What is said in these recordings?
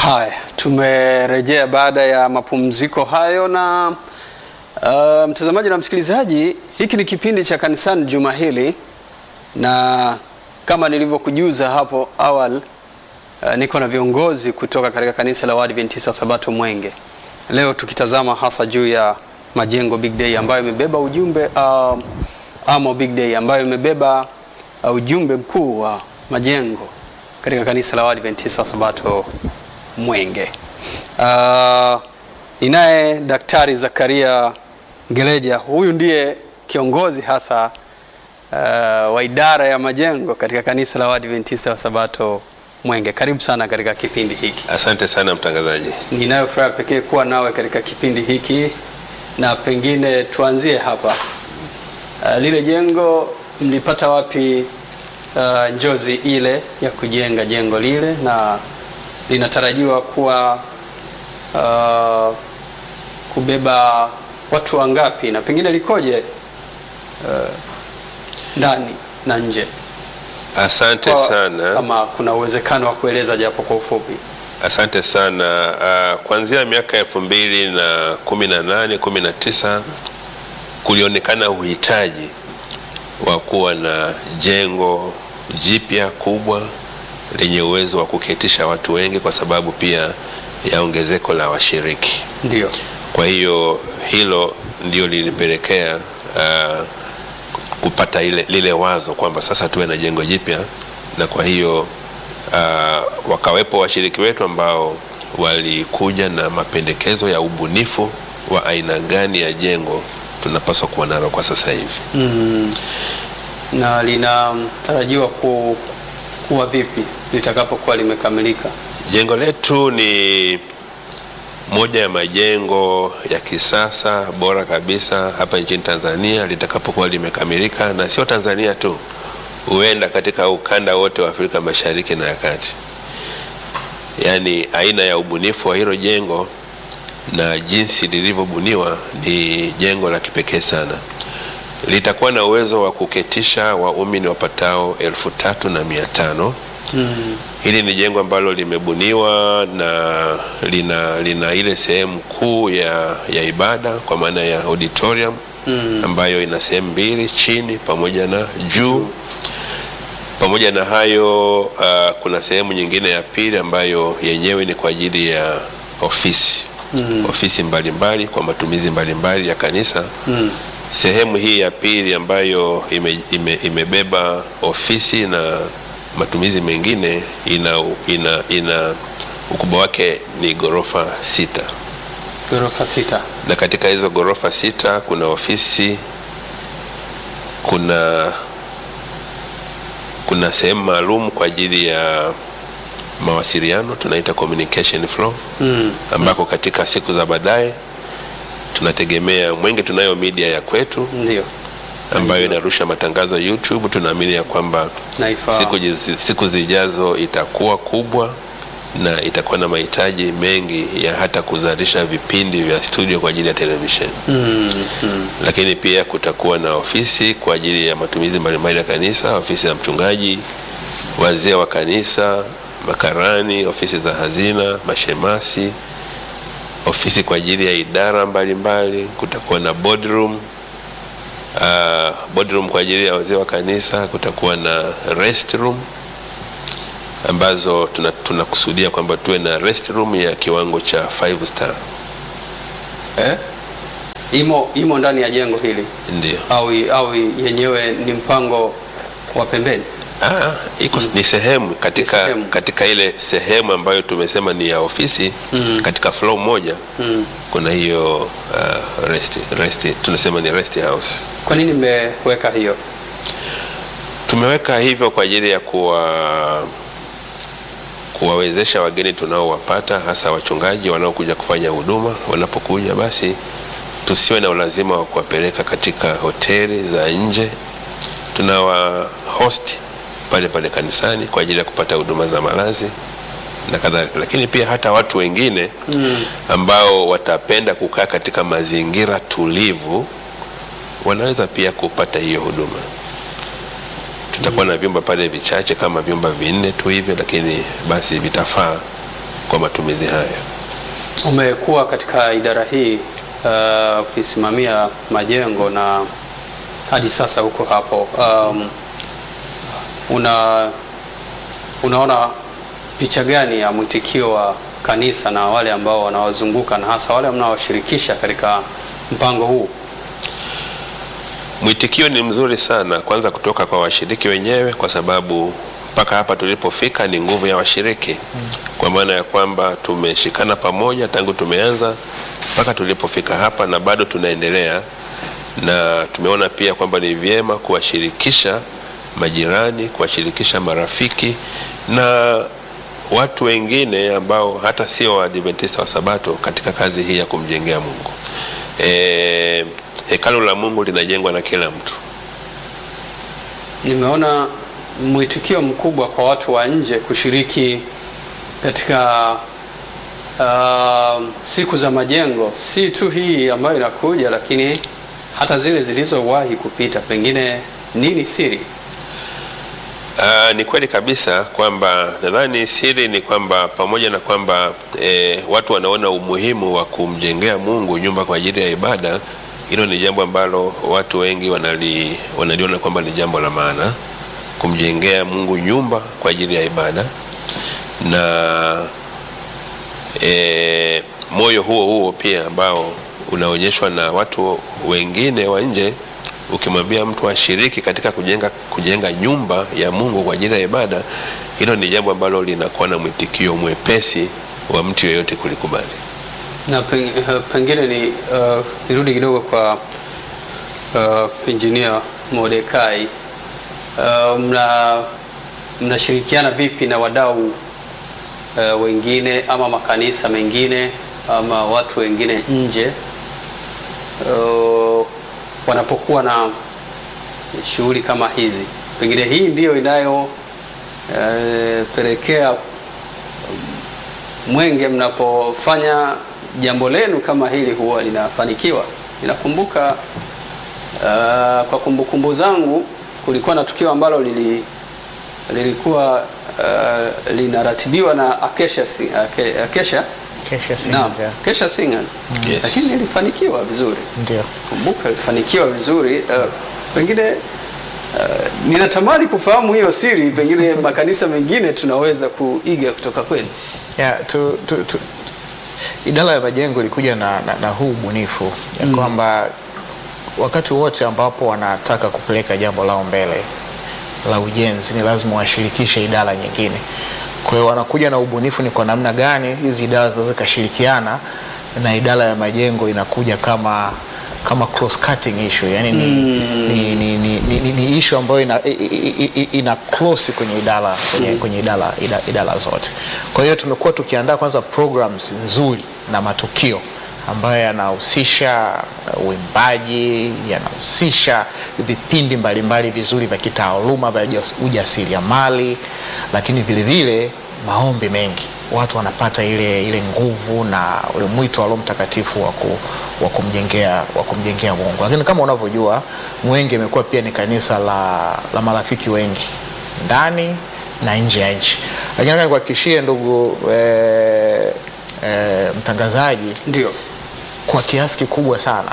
Haya, tumerejea baada ya mapumziko hayo na uh, mtazamaji na msikilizaji, hiki ni kipindi cha kanisani juma hili, na kama nilivyokujuza hapo awali uh, niko na viongozi kutoka katika kanisa la Waadventista Sabato Mwenge, leo tukitazama hasa juu ya majengo Big Day ambayo imebeba ujumbe uh, Amo Big Day ambayo imebeba uh, ujumbe mkuu wa majengo katika kanisa la Waadventista Sabato Mwenge. Uh, ninaye Daktari Zakaria Ngeleja, huyu ndiye kiongozi hasa uh, wa idara ya majengo katika kanisa la Waadventista wa Sabato Mwenge. Karibu sana katika kipindi hiki. Asante sana mtangazaji. Ninayo furaha pekee kuwa nawe katika kipindi hiki, na pengine tuanzie hapa. Uh, lile jengo mlipata wapi uh, njozi ile ya kujenga jengo lile na linatarajiwa kuwa uh, kubeba watu wangapi na pengine likoje uh, ndani na nje? Asante Kwa- sana. Kama kuna uwezekano wa kueleza japo kwa ufupi. Asante sana. Uh, kuanzia miaka elfu mbili na kumi na nane kumi na tisa kulionekana uhitaji wa kuwa na jengo jipya kubwa lenye uwezo wa kuketisha watu wengi kwa sababu pia ya ongezeko la washiriki. Ndio. Kwa hiyo hilo ndio lilipelekea uh, kupata ile, lile wazo kwamba sasa tuwe na jengo jipya, na kwa hiyo uh, wakawepo washiriki wetu ambao walikuja na mapendekezo ya ubunifu wa aina gani ya jengo tunapaswa kuwa nalo kwa sasa hivi. Mm. Na linatarajiwa ku, kuwa vipi litakapokuwa limekamilika? Jengo letu ni moja ya majengo ya kisasa bora kabisa hapa nchini Tanzania litakapokuwa limekamilika, na sio Tanzania tu, huenda katika ukanda wote wa Afrika Mashariki na ya Kati. Yaani aina ya ubunifu wa hilo jengo na jinsi lilivyobuniwa ni jengo la kipekee sana. Litakuwa na uwezo wa kuketisha waumini wapatao elfu tatu na mia tano. Mm. Hili ni jengo ambalo limebuniwa na lina, lina ile sehemu kuu ya, ya ibada kwa maana ya auditorium Mm. ambayo ina sehemu mbili, chini pamoja na juu. Pamoja na hayo uh, kuna sehemu nyingine ya pili ambayo yenyewe ni kwa ajili ya ofisi Mm. ofisi mbalimbali kwa matumizi mbalimbali ya kanisa. Mm. Sehemu hii ya pili ambayo ime, ime, imebeba ofisi na matumizi mengine ina, ina, ina ukubwa wake ni ghorofa sita, Ghorofa sita. na katika hizo ghorofa sita kuna ofisi, kuna kuna sehemu maalum kwa ajili ya mawasiliano tunaita communication floor Mm. ambako katika siku za baadaye tunategemea Mwenge, tunayo media ya kwetu Ndio. ambayo inarusha matangazo YouTube. Tunaamini ya kwamba Naifahamu. siku, jizi- siku zijazo itakuwa kubwa na itakuwa na mahitaji mengi ya hata kuzalisha vipindi vya studio kwa ajili ya televisheni, Mm. Mm. lakini pia kutakuwa na ofisi kwa ajili ya matumizi mbalimbali ya kanisa, ofisi ya mchungaji, wazee wa kanisa, makarani, ofisi za hazina, mashemasi, ofisi kwa ajili ya idara mbalimbali. Kutakuwa na boardroom uh, boardroom kwa ajili ya wazee wa kanisa. Kutakuwa na restroom ambazo tuna- tunakusudia kwamba tuwe na restroom ya kiwango cha 5 star, Eh? Imo, imo ndani ya jengo hili ndio. au, au yenyewe ni mpango wa pembeni? Ah, iko ni sehemu katika, Ni sehemu. katika ile sehemu ambayo tumesema ni ya ofisi Mm. katika floor moja Mm. kuna hiyo uh, rest, rest, tunasema ni rest house. Kwa nini mmeweka hiyo? Tumeweka hivyo kwa ajili ya kuwa kuwawezesha wageni tunaowapata hasa wachungaji wanaokuja kufanya huduma, wanapokuja basi tusiwe na ulazima wa kuwapeleka katika hoteli za nje. Tunawa host pale pale kanisani kwa ajili ya kupata huduma za malazi na kadhalika, lakini pia hata watu wengine Mm. ambao watapenda kukaa katika mazingira tulivu wanaweza pia kupata hiyo huduma. Tutakuwa na vyumba pale vichache kama vyumba vinne tu hivyo, lakini basi vitafaa kwa matumizi haya. Umekuwa katika idara hii uh, ukisimamia majengo na hadi sasa huko hapo. Um, una unaona picha gani ya mwitikio wa kanisa na wale ambao wanawazunguka na hasa wale mnaowashirikisha katika mpango huu? Mwitikio ni mzuri sana, kwanza kutoka kwa washiriki wenyewe, kwa sababu mpaka hapa tulipofika ni nguvu ya washiriki, kwa maana ya kwamba tumeshikana pamoja tangu tumeanza mpaka tulipofika hapa, na bado tunaendelea, na tumeona pia kwamba ni vyema kuwashirikisha majirani, kuwashirikisha marafiki na watu wengine ambao hata sio Waadventista wa Sabato katika kazi hii ya kumjengea Mungu. E, hekalu la Mungu linajengwa na kila mtu. Nimeona mwitikio mkubwa kwa watu wa nje kushiriki katika uh, siku za majengo, si tu hii ambayo inakuja, lakini hata zile zilizowahi kupita. Pengine nini siri? Uh, ni kweli kabisa kwamba nadhani siri ni kwamba pamoja na kwamba eh, watu wanaona umuhimu wa kumjengea Mungu nyumba kwa ajili ya ibada, hilo ni jambo ambalo watu wengi wanali, wanaliona kwamba ni jambo la maana kumjengea Mungu nyumba kwa ajili ya ibada na eh, moyo huo huo pia ambao unaonyeshwa na watu wengine wa nje ukimwambia mtu ashiriki katika kujenga, kujenga nyumba ya Mungu kwa ajili ya ibada, hilo ni jambo ambalo linakuwa na mwitikio mwepesi wa mtu yeyote kulikubali. Na pen- eh, pengine ni uh, nirudi kidogo kwa uh, engineer Mordekai. Uh, mna mnashirikiana vipi na wadau uh, wengine ama makanisa mengine ama watu wengine nje uh, wanapokuwa na shughuli kama hizi? Pengine hii ndiyo inayopelekea mwenge mnapofanya jambo lenu kama hili huwa linafanikiwa. Ninakumbuka uh, kwa kumbukumbu zangu kulikuwa na tukio ambalo lili, lilikuwa uh, linaratibiwa na Acacia, Si- Aca- Acacia, Kesha naam, Singers, yeah. Acacia Singers Yes. lakini lilifanikiwa vizuri Ndio. kumbuka ilifanikiwa vizuri uh, pengine uh, ninatamani kufahamu hiyo siri pengine makanisa mengine tunaweza kuiga kutoka kwenu Yeah, tu, tu, tu, idara ya majengo ilikuja na, na, na huu ubunifu ya kwamba wakati wote ambapo wanataka kupeleka jambo lao mbele la ujenzi ni lazima washirikishe idara nyingine. Kwa hiyo wanakuja na ubunifu ni kwa namna gani hizi idara zinaweza zikashirikiana na idara ya majengo inakuja kama kama cross cutting issue yani ni, ni, ni, ni, ni, ni, ni issue ambayo ina, i- i- i- ina close kwenye idara kwenye, kwenye idara, idara, idara zote. Kwa hiyo tumekuwa tukiandaa kwanza programs nzuri na matukio ambayo yanahusisha uh, uimbaji, yanahusisha vipindi mbalimbali vizuri vya kitaaluma vya ujas- ujasiriamali, lakini vile vile maombi mengi. Watu wanapata ile, ile nguvu na ule mwito wa Roho Mtakatifu wa ku- wa kumjengea wa kumjengea Mungu. Lakini kama unavyojua Mwenge imekuwa pia ni kanisa la, la marafiki wengi ndani na nje ya nchi. Lakini nataka nikuhakikishie ndugu eh, eh, mtangazaji ndio kwa kiasi kikubwa sana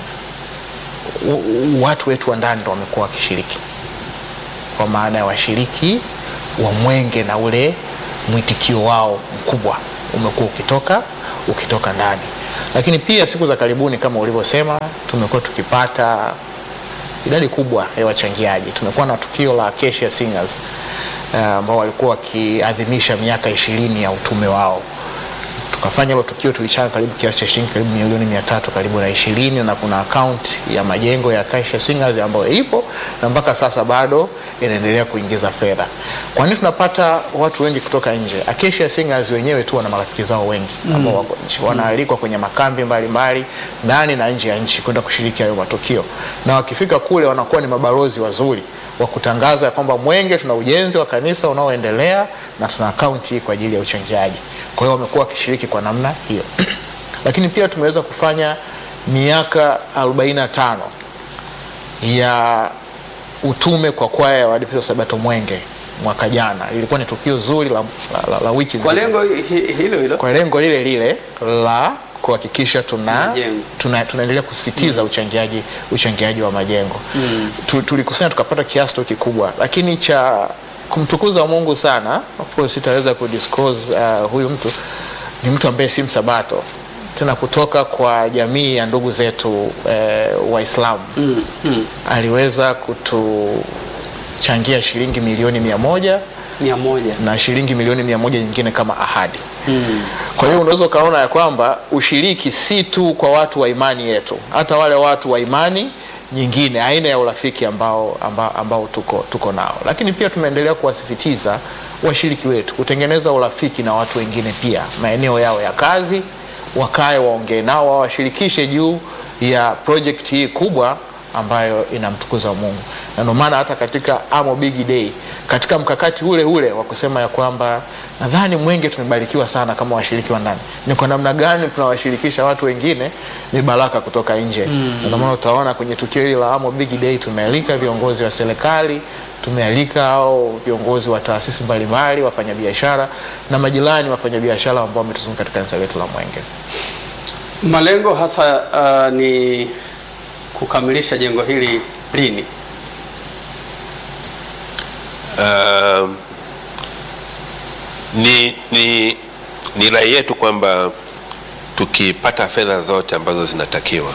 w- watu wetu wa ndani ndo wamekuwa wakishiriki, kwa maana ya washiriki wa Mwenge na ule mwitikio wao mkubwa umekuwa ukitoka ukitoka ndani. Lakini pia siku za karibuni kama ulivyosema, tumekuwa tukipata idadi kubwa ya wachangiaji. Tumekuwa na tukio la Acacia Singers eh, ambao walikuwa wakiadhimisha miaka ishirini ya utume wao tukafanya hilo tukio, tulichanga karibu kiasi cha shilingi karibu milioni mia tatu karibu na ishirini na kuna akaunti ya majengo ya Acacia Singers ambayo ipo na mpaka sasa bado inaendelea kuingiza fedha. Kwa nini tunapata watu wengi kutoka nje? Acacia Singers wenyewe tu wana marafiki zao wengi ambao wako nje, wanaalikwa kwenye makambi mbalimbali ndani na nje ya nchi kwenda kushiriki hayo matukio, na wakifika kule wanakuwa ni mabalozi wazuri wa kutangaza kwamba Mwenge tuna ujenzi wa kanisa unaoendelea na tuna akaunti kwa ajili ya uchangiaji. Kwa hiyo wamekuwa wakishiriki kwa namna hiyo, lakini pia tumeweza kufanya miaka 45 ya utume kwa kwaya ya Waadventista wa Sabato Mwenge mwaka jana. Ilikuwa ni tukio zuri la, la, la, la wiki Kwa nzima lengo hi- hilo hilo. kwa lengo lile lile la kuhakikisha tuna Majengo. tuna- tunaendelea kusisitiza uchangiaji uchangiaji wa majengo Tu- tulikusanya tukapata kiasi tu kikubwa, lakini cha kumtukuza Mungu sana, of course sitaweza kudisclose uh, huyu mtu ni mtu ambaye si msabato tena kutoka kwa jamii ya ndugu zetu eh, Waislamu Mm, mm. aliweza kutuchangia shilingi milioni mia moja Mia moja. na shilingi milioni mia moja nyingine kama ahadi. Mm. Kwa hiyo unaweza ukaona ya kwamba ushiriki si tu kwa watu wa imani yetu, hata wale watu wa imani nyingine, aina ya urafiki ambao, ambao, ambao tuko, tuko nao, lakini pia tumeendelea kuwasisitiza washiriki wetu kutengeneza urafiki na watu wengine pia maeneo yao ya kazi, wakae waongee nao, wawashirikishe juu ya project hii kubwa ambayo inamtukuza Mungu, na ndio maana hata katika Amo Big Day, katika mkakati ule ule wa kusema ya kwamba nadhani Mwenge tumebarikiwa sana kama washiriki wa ndani, ni kwa namna gani tunawashirikisha watu wengine ni baraka kutoka nje. Mm. Ndio maana utaona kwenye tukio hili la Amo Big Day tumealika viongozi wa serikali, tumealika au viongozi wa taasisi mbalimbali, wafanyabiashara na majirani wafanyabiashara ambao wametuzunguka katika kanisa letu la Mwenge. Malengo hasa uh, ni kukamilisha jengo hili lini? Um, ni, ni, ni rai yetu kwamba tukipata fedha zote ambazo zinatakiwa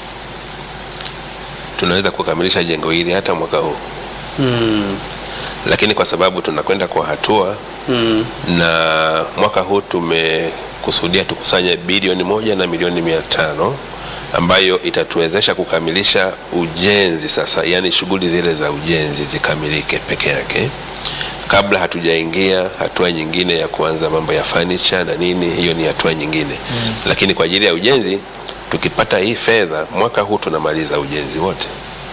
tunaweza kukamilisha jengo hili hata mwaka huu, Mm. lakini kwa sababu tunakwenda kwa hatua Mm. na mwaka huu tumekusudia tukusanye bilioni moja na milioni mia tano ambayo itatuwezesha kukamilisha ujenzi sasa, yaani shughuli zile za ujenzi zikamilike peke yake kabla hatujaingia hatua nyingine ya kuanza mambo ya furniture na nini, hiyo ni hatua nyingine mm. Lakini kwa ajili ya ujenzi tukipata hii fedha mwaka huu tunamaliza ujenzi wote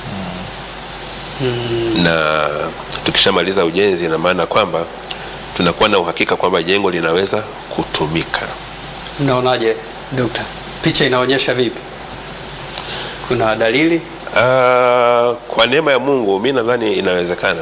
na tukishamaliza ujenzi, ina maana kwamba tunakuwa na uhakika kwamba jengo linaweza kutumika. Mnaonaje dokta, picha inaonyesha vipi? Kuna dalili? Ah, kwa neema ya Mungu mi nadhani inawezekana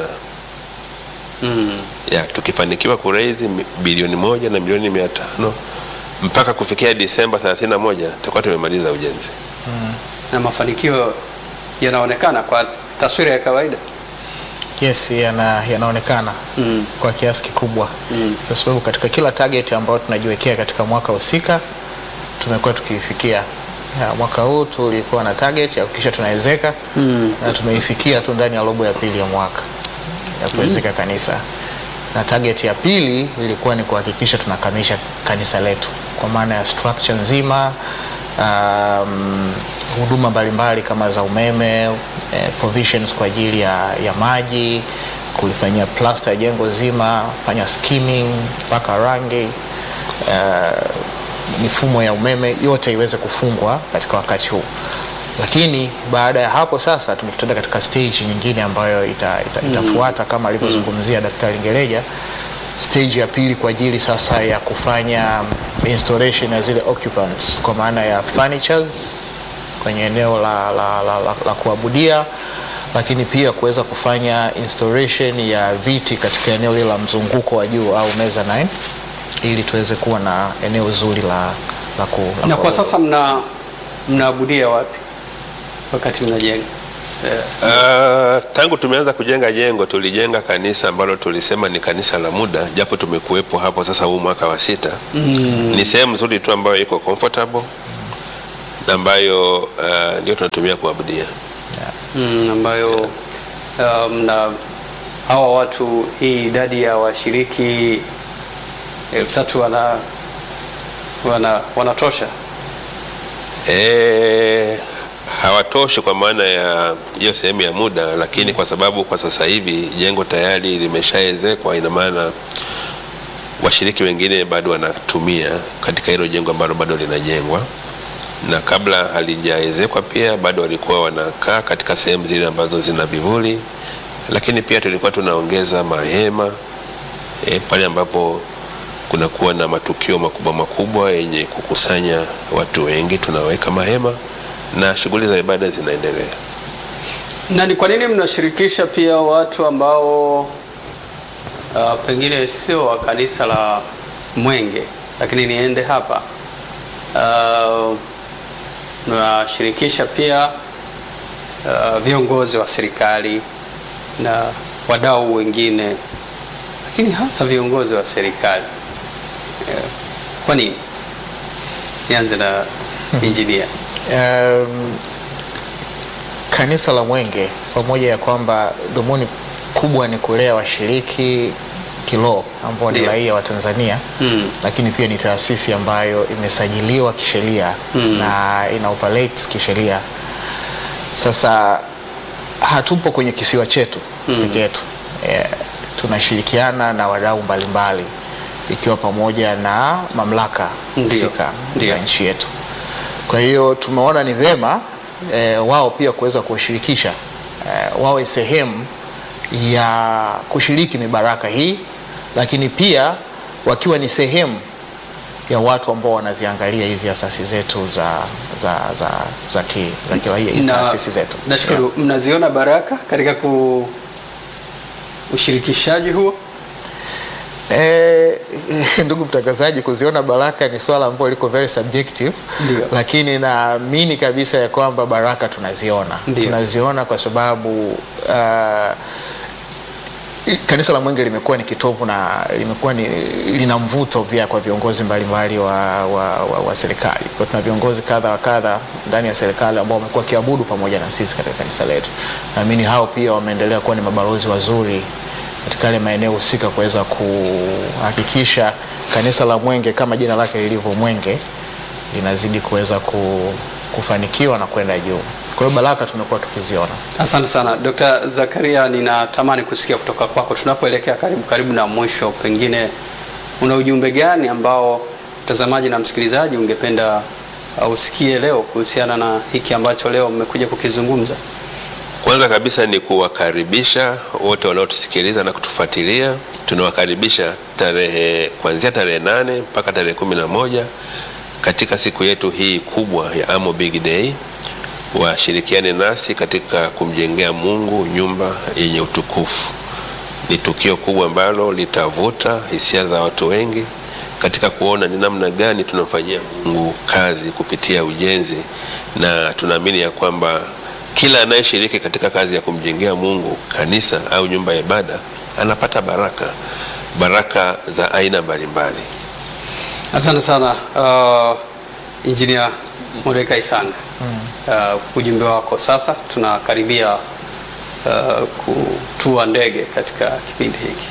Mm. ya tukifanikiwa kuraise mi- bilioni moja na milioni mia tano mpaka kufikia Disemba 31 tutakuwa tumemaliza ujenzi. Na mafanikio yanaonekana kwa taswira ya kawaida. Yes, yana, yanaonekana Mm. kwa kiasi kikubwa Mm. kwa sababu katika kila target ambayo tunajiwekea katika mwaka husika tumekuwa tukiifikia. Ya, mwaka huu tulikuwa na target ya kuhakikisha tunawezeka Mm. na tumeifikia tu ndani ya robo ya pili ya mwaka ya kuwezeka kanisa, na target ya pili ilikuwa ni kuhakikisha tunakamilisha kanisa letu kwa maana ya structure nzima um, huduma mbalimbali kama za umeme eh, provisions kwa ajili ya, ya maji, kulifanyia plaster ya jengo zima, fanya skimming mpaka rangi eh, mifumo ya umeme yote iweze kufungwa katika wakati huu. Lakini baada ya hapo sasa tumekutana katika stage nyingine ambayo ita, ita, itafuata kama alivyozungumzia Daktari Ngeleja, stage ya pili kwa ajili sasa ya kufanya installation ya zile occupants kwa maana ya furnitures kwenye eneo la, la, la, la, la kuabudia, lakini pia kuweza kufanya installation ya viti katika eneo lile la mzunguko wa juu au mezzanine ili tuweze kuwa na eneo zuri la, la, ku, la Na kwa kuabudia. sasa mna mnaabudia wapi wakati mnajenga? Eh, Uh, tangu tumeanza kujenga jengo tulijenga kanisa ambalo tulisema ni kanisa la muda, japo tumekuwepo hapo sasa huu mwaka wa sita. mm. Ni sehemu nzuri tu ambayo iko comfortable na ambayo uh, ndio tunatumia kuabudia. Mm, ambayo um, na hawa watu hii idadi ya washiriki elfu tatu wana, wana, wanatosha E, hawatoshi kwa maana ya hiyo sehemu ya muda, lakini kwa sababu kwa sasa hivi jengo tayari limeshaezekwa, ina maana washiriki wengine bado wanatumia katika hilo jengo ambalo bado linajengwa, na kabla halijaezekwa pia bado walikuwa wanakaa katika sehemu zile ambazo zina vivuli, lakini pia tulikuwa tunaongeza mahema e, pale ambapo kunakuwa na matukio makubwa makubwa yenye kukusanya watu wengi, tunaweka mahema na shughuli za ibada zinaendelea. na ni kwa nini mnashirikisha pia watu ambao uh, pengine sio wa kanisa la Mwenge, lakini niende hapa uh, nawashirikisha pia uh, viongozi wa serikali na wadau wengine, lakini hasa viongozi wa serikali. Eh, Kwa nini? Nianze na injinia. Um, kanisa la Mwenge pamoja ya kwamba dhumuni kubwa ni kulea washiriki kiroho ambao ni Ndio. raia wa Tanzania Mm. lakini pia ni taasisi ambayo imesajiliwa kisheria Mm. na ina operate kisheria. Sasa hatupo kwenye kisiwa chetu Mm. peke yetu e, tunashirikiana na wadau mbalimbali ikiwa pamoja na mamlaka Ndio. husika Ndio. za nchi yetu. Kwa hiyo tumeona ni vema e, wao pia kuweza kuwashirikisha e, wawe sehemu ya kushiriki mibaraka hii, lakini pia wakiwa ni sehemu ya watu ambao wanaziangalia hizi asasi zetu za za za za ki, za kiraia hizi Na- taasisi zetu. Nashukuru, mnaziona baraka katika ku ushirikishaji huo? Eh, ndugu mtangazaji, kuziona baraka ni swala ambalo liko very subjective, Ndio. lakini naamini kabisa ya kwamba baraka tunaziona Ndio. tunaziona kwa sababu uh, kanisa la Mwenge limekuwa ni kitovu na limekuwa ni lina mvuto pia kwa viongozi mbalimbali wa, wa, wa, wa serikali. Kwa tuna viongozi kadha wa kadha ndani ya serikali ambao wamekuwa kiabudu pamoja na sisi katika kanisa letu. Naamini hao pia wameendelea kuwa ni mabalozi wazuri katika yale maeneo husika kuweza kuhakikisha kanisa la Mwenge kama jina lake lilivyo Mwenge linazidi kuweza ku, kufanikiwa na kwenda juu. Kwa hiyo baraka tumekuwa tukiziona. Asante sana Dr. Zakaria, ninatamani kusikia kutoka kwako tunapoelekea karibu karibu na mwisho, pengine una ujumbe gani ambao mtazamaji na msikilizaji ungependa uh, usikie leo kuhusiana na hiki ambacho leo mmekuja kukizungumza? Kwanza kabisa ni kuwakaribisha wote wanaotusikiliza na kutufuatilia. Tunawakaribisha tarehe kuanzia tarehe nane mpaka tarehe kumi na moja katika siku yetu hii kubwa ya Amo Big Day. Washirikiane nasi katika kumjengea Mungu nyumba yenye utukufu. Ni tukio kubwa ambalo litavuta hisia za watu wengi katika kuona ni namna gani tunamfanyia Mungu kazi kupitia ujenzi, na tunaamini ya kwamba kila anayeshiriki katika kazi ya kumjengea Mungu kanisa au nyumba ya ibada anapata baraka, baraka za aina mbalimbali. Asante sana uh, Engineer Moreka Isanga. Uh, ujumbe wako sasa, tunakaribia uh, kutua ndege katika kipindi hiki.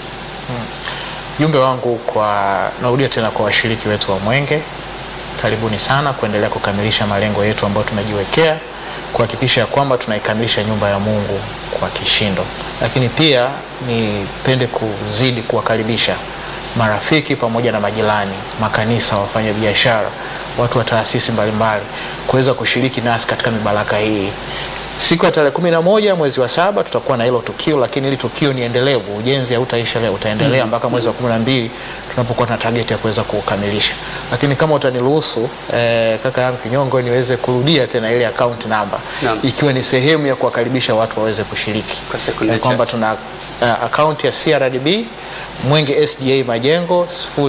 Jumbe wangu kwa, narudia tena kwa washiriki wetu wa Mwenge, karibuni sana kuendelea kukamilisha malengo yetu ambayo tumejiwekea, kuhakikisha ya kwamba tunaikamilisha nyumba ya Mungu kwa kishindo. Lakini pia nipende kuzidi kuwakaribisha marafiki pamoja na majirani, makanisa, wafanya biashara, watu wa taasisi mbalimbali kuweza kushiriki nasi katika mibaraka hii. Siku ya tarehe kumi na moja mwezi wa saba tutakuwa na hilo tukio, lakini hili tukio ni endelevu. Ujenzi hautaisha leo, utaendelea mpaka mwezi wa kumi na mbili tunapokuwa na target ya kuweza kukamilisha. Lakini kama utaniruhusu eh, kaka yangu Kinyongo, niweze kurudia tena ile account number Naam. ikiwa ni sehemu ya kuwakaribisha watu waweze kushiriki Kwa sekunde Eh, kwamba chache. tuna uh, account ya CRDB Mwenge SDA Majengo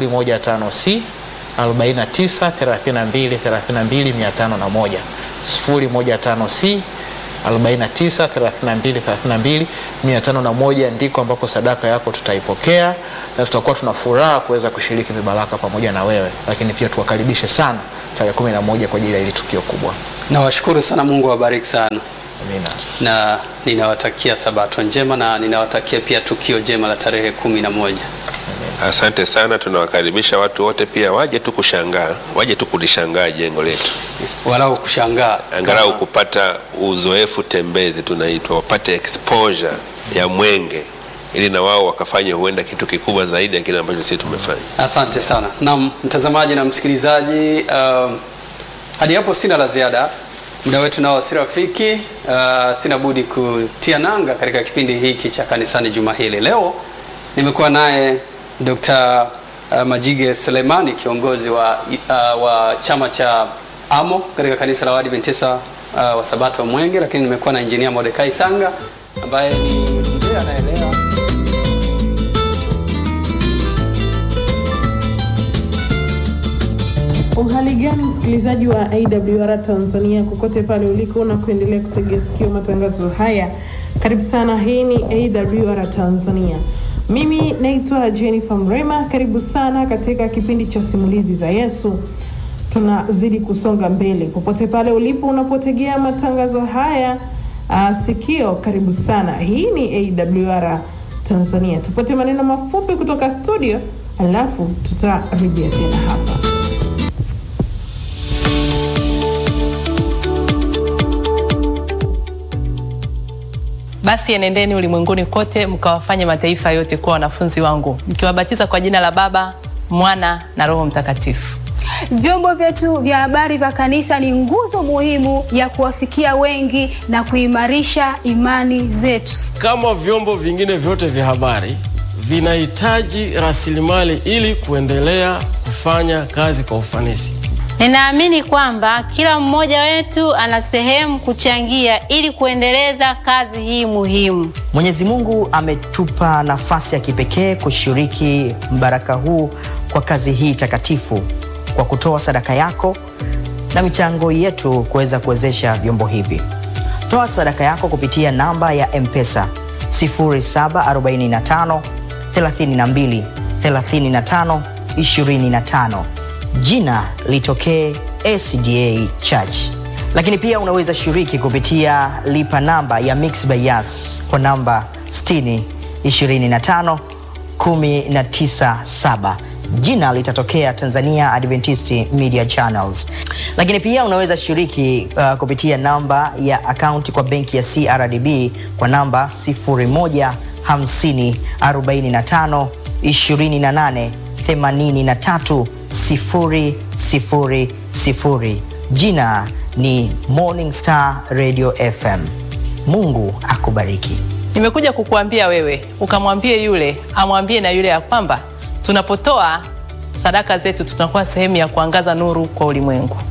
015C 49 32 32 501 015C 49 32 32 501 ndiko ambako sadaka yako tutaipokea na tutakuwa tuna furaha kuweza kushiriki mibaraka pamoja na wewe, lakini pia tuwakaribishe sana tarehe 11 kwa ajili ya hili tukio kubwa. Nawashukuru sana, Mungu awabariki sana, Amina. na ninawatakia sabato njema na ninawatakia pia tukio jema la tarehe kumi na moja. Asante sana, tunawakaribisha watu wote pia waje tu kushangaa, waje tu kulishangaa jengo letu, Walau kushangaa angalau kama- kupata uzoefu tembezi, tunaitwa wapate exposure ya Mwenge, ili na wao wakafanya huenda kitu kikubwa zaidi ya kile ambacho sisi tumefanya. Asante sana. Naam, mtazamaji na msikilizaji, um, hadi hapo sina la ziada. Muda wetu nao si rafiki. Uh, sina budi kutia nanga katika kipindi hiki cha kanisani juma hili. Leo nimekuwa naye Dr. uh, Majige Selemani, kiongozi wa, uh, wa chama cha AMO katika kanisa la Waadventista uh, wa Sabato wa Mwenge, lakini nimekuwa na Engineer Mordekai Sanga ambaye ni mzee anaelewa Uhali gani msikilizaji wa AWR Tanzania kokote pale uliko na kuendelea kutegea sikio matangazo haya, karibu sana. Hii ni AWR Tanzania, mimi naitwa Jennifer Mrema. Karibu sana katika kipindi cha simulizi za Yesu. Tunazidi kusonga mbele popote pale ulipo unapotegea matangazo haya uh, sikio, karibu sana. Hii ni AWR Tanzania. Tupate maneno mafupi kutoka studio, alafu tutarejea tena hapa. Basi enendeni ulimwenguni kote mkawafanye mataifa yote kuwa wanafunzi wangu mkiwabatiza kwa jina la Baba, Mwana na Roho Mtakatifu. Vyombo vyetu vya habari vya kanisa ni nguzo muhimu ya kuwafikia wengi na kuimarisha imani zetu. Kama vyombo vingine vyote vya habari vinahitaji rasilimali ili kuendelea kufanya kazi kwa ufanisi. Ninaamini kwamba kila mmoja wetu ana sehemu kuchangia ili kuendeleza kazi hii muhimu. Mwenyezi Mungu ametupa nafasi ya kipekee kushiriki mbaraka huu kwa kazi hii takatifu kwa kutoa sadaka yako na michango yetu kuweza kuwezesha vyombo hivi. Toa sadaka yako kupitia namba ya M-Pesa 0745 32 35 25 jina litokee SDA Church. Lakini pia unaweza shiriki kupitia lipa namba ya Mixx by Yas kwa namba 60 25 197 jina litatokea Tanzania Adventist Media Channels. Lakini pia unaweza shiriki uh, kupitia namba ya akaunti kwa benki ya CRDB kwa namba 0150 45 28 83 sifuri, sifuri, sifuri. Jina ni Morning Star Radio FM. Mungu akubariki. Nimekuja kukuambia wewe ukamwambie yule amwambie na yule ya kwamba tunapotoa sadaka zetu tunakuwa sehemu ya kuangaza nuru kwa ulimwengu.